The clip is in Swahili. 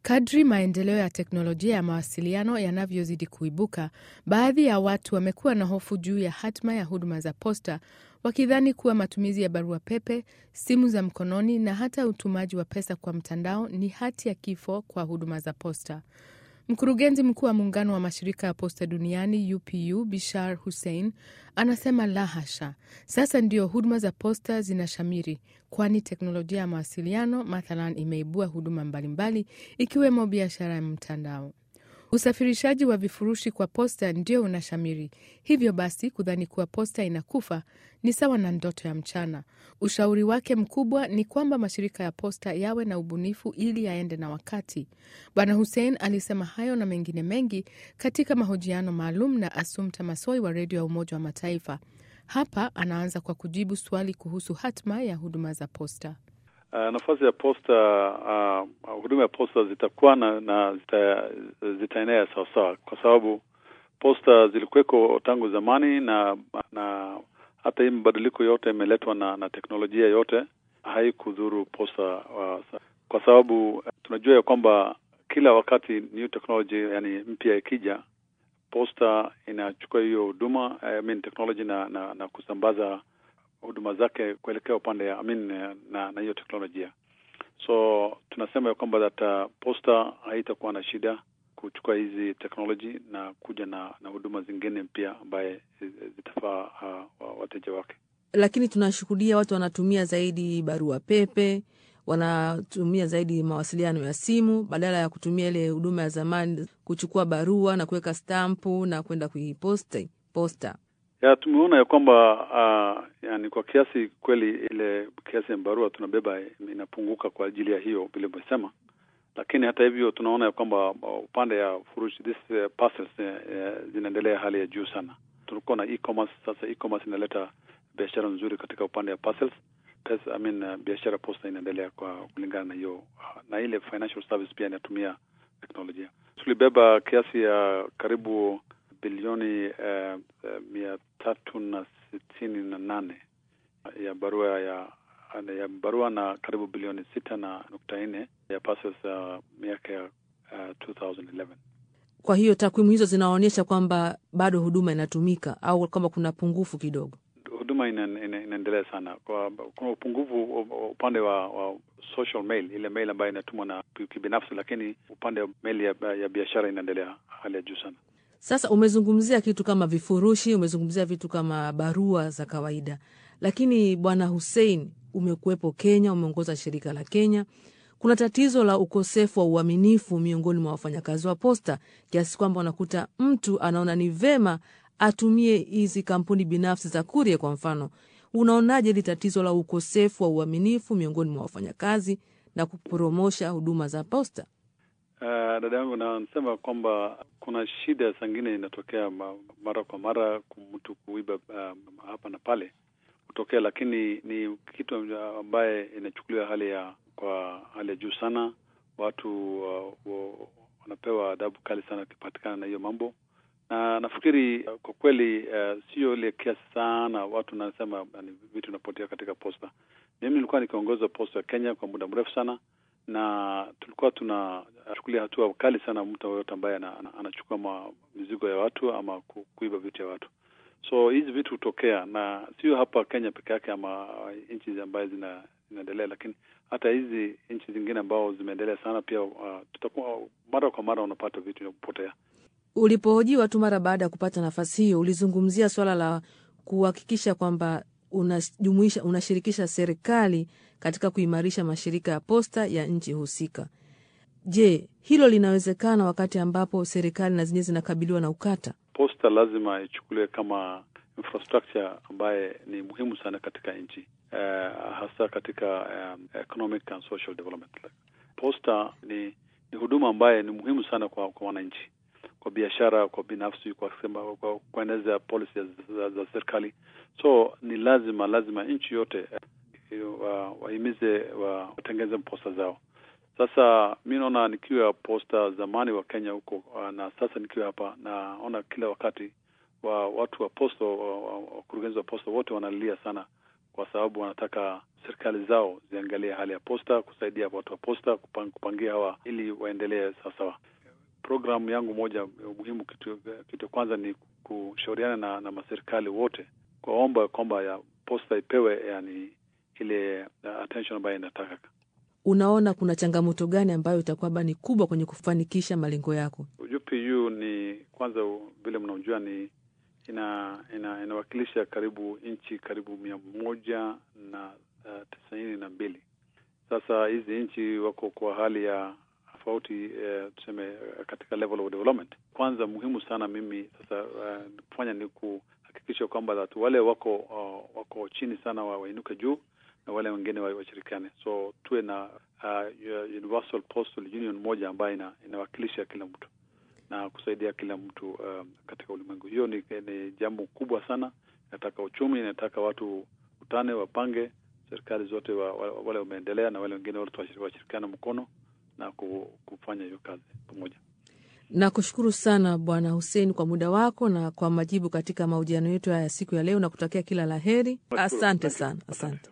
Kadri maendeleo ya teknolojia ya mawasiliano yanavyozidi kuibuka, baadhi ya watu wamekuwa na hofu juu ya hatma ya huduma za posta, wakidhani kuwa matumizi ya barua pepe, simu za mkononi na hata utumaji wa pesa kwa mtandao ni hati ya kifo kwa huduma za posta. Mkurugenzi mkuu wa muungano wa mashirika ya posta duniani UPU Bishar Hussein anasema la hasha, sasa ndio huduma za posta zinashamiri, kwani teknolojia ya mawasiliano mathalan imeibua huduma mbalimbali ikiwemo biashara ya mtandao. Usafirishaji wa vifurushi kwa posta ndio unashamiri. Hivyo basi, kudhani kuwa posta inakufa ni sawa na ndoto ya mchana. Ushauri wake mkubwa ni kwamba mashirika ya posta yawe na ubunifu ili yaende na wakati. Bwana Hussein alisema hayo na mengine mengi katika mahojiano maalum na Asumta Masoi wa redio ya Umoja wa Mataifa. Hapa anaanza kwa kujibu swali kuhusu hatma ya huduma za posta. Uh, nafasi ya posta uh, huduma ya posta zitakuwa na, na zita, zitaenea sawasawa, kwa sababu posta zilikuweko tangu zamani, na na hata hii mabadiliko yote imeletwa na, na teknolojia yote haikudhuru posta uh, kwa sababu tunajua ya kwamba kila wakati new technology, yani mpya ikija, posta inachukua hiyo huduma I mean technology na, na, na kusambaza huduma zake kuelekea upande I mean, na na hiyo teknolojia. So tunasema ya kwamba that posta haitakuwa na shida kuchukua hizi technology na kuja na na huduma zingine mpya ambaye zitafaa uh, wateja wake. Lakini tunashuhudia watu wanatumia zaidi barua pepe, wanatumia zaidi mawasiliano ya simu badala ya kutumia ile huduma ya zamani, kuchukua barua na kuweka stampu na kwenda kuiposta posta ya tumeona ya kwamba uh, yani kwa kiasi kweli ile kiasi ya barua tunabeba inapunguka kwa ajili ya hiyo vile umesema, lakini hata hivyo tunaona ya kwamba upande ya furushi this uh, parcels uh, zinaendelea hali ya juu sana. Tulikuwa na e-commerce, sasa e-commerce inaleta biashara nzuri katika upande ya parcels. Pesa, I mean, uh, biashara posta inaendelea kwa kulingana na hiyo uh, na ile financial service pia inatumia teknolojia. Tulibeba kiasi ya karibu bilioni uh, uh, mia tatu na sitini na nane ya barua ya ya barua na karibu bilioni sita na nukta nne ya parcels uh, miaka ya uh, 2011. Kwa hiyo takwimu hizo zinaonyesha kwamba bado huduma inatumika au kwamba kuna pungufu kidogo? Huduma inaendelea ina, ina sana. Kwa, kuna upungufu upande wa, wa social mail, ile mail ambayo inatumwa na kibinafsi, lakini upande wa mail ya, ya biashara inaendelea hali ya juu sana. Sasa umezungumzia kitu kama vifurushi, umezungumzia vitu kama barua za kawaida, lakini Bwana Hussein, umekuwepo Kenya, umeongoza shirika la Kenya. Kuna tatizo la ukosefu wa uaminifu miongoni mwa wafanyakazi wa posta, kiasi kwamba unakuta mtu anaona ni vema atumie hizi kampuni binafsi za kuria. Kwa mfano, unaonaje hili tatizo la ukosefu wa uaminifu miongoni mwa wafanyakazi na kupromosha huduma za posta? Uh, dada yangu nasema kwamba kuna shida zingine inatokea mara kwa mara, mtu kuiba uh, hapa na pale kutokea, lakini ni kitu ambaye inachukuliwa hali ya kwa hali ya juu sana. Watu uh, wanapewa adhabu kali sana wakipatikana na hiyo mambo, na nafikiri uh, kwa kweli uh, sio ile kiasi sana watu nasema uh, vitu vinapotea katika posta. Mimi nilikuwa nikiongoza posta ya Kenya kwa muda mrefu sana na tulikuwa tunachukulia hatua kali sana mtu yoyote ambaye anachukua ma mizigo ya watu ama kuiba vitu ya watu. So hizi vitu hutokea, na sio hapa Kenya peke yake ama nchi ambayo zina zinaendelea, lakini hata hizi nchi zingine ambao zimeendelea sana pia, uh, tutakuwa mara kwa mara unapata vitu vya kupotea. Ulipohojiwa tu mara baada ya kupata nafasi hiyo, ulizungumzia swala la kuhakikisha kwamba unajumuisha unashirikisha serikali katika kuimarisha mashirika ya posta ya nchi husika. Je, hilo linawezekana wakati ambapo serikali na zenyewe zinakabiliwa na ukata? Posta lazima ichukuliwe kama infrastructure ambaye ni muhimu sana katika nchi uh, hasa katika um, economic and social development. Posta ni, ni huduma ambaye ni muhimu sana kwa, kwa wananchi, kwa biashara, kwa binafsi, kwa sema, kwa kueneza policy za, za serikali. So ni lazima lazima nchi yote wahimize wa watengeze posta zao. Sasa mi naona nikiwa posta zamani wa Kenya huko na sasa nikiwa hapa, naona kila wakati wa watu wa posta, wakurugenzi wa posta wote wanalia sana, kwa sababu wanataka serikali zao ziangalie hali ya posta, kusaidia watu wa posta kupang, kupangia hawa ili waendelee sawasawa. Programu yangu moja muhimu, kitu kitu kwanza ni kushauriana na, na maserikali wote kuwaomba kwamba ya posta ipewe yani ile attention ambayo inataka. Unaona kuna changamoto gani ambayo itakuwa ni kubwa kwenye kufanikisha malengo yako? UPU ni kwanza, vile mnaojua ni ina, ina inawakilisha karibu nchi karibu mia moja na uh, tisaini na mbili. Sasa hizi nchi wako kwa hali ya tofauti uh, tuseme uh, katika level of development. Kwanza muhimu sana mimi sasa uh, kufanya ni kuhakikisha kwamba wale wako uh, wako chini sana wainuke juu na wale wengine washirikiane, so tuwe na uh, universal postal union moja ambayo ina, inawakilisha kila mtu na kusaidia kila mtu um, katika ulimwengu. Hiyo ni, ni jambo kubwa sana. Inataka uchumi, inataka watu utane, wapange, serikali zote wa, wa, wale wameendelea na wale wengine wote washirikiana mkono na kufanya hiyo kazi pamoja. Nakushukuru sana Bwana Hussein kwa muda wako na kwa majibu katika mahojiano yetu ya siku ya leo, na kutakia kila la heri. Asante sana, asante.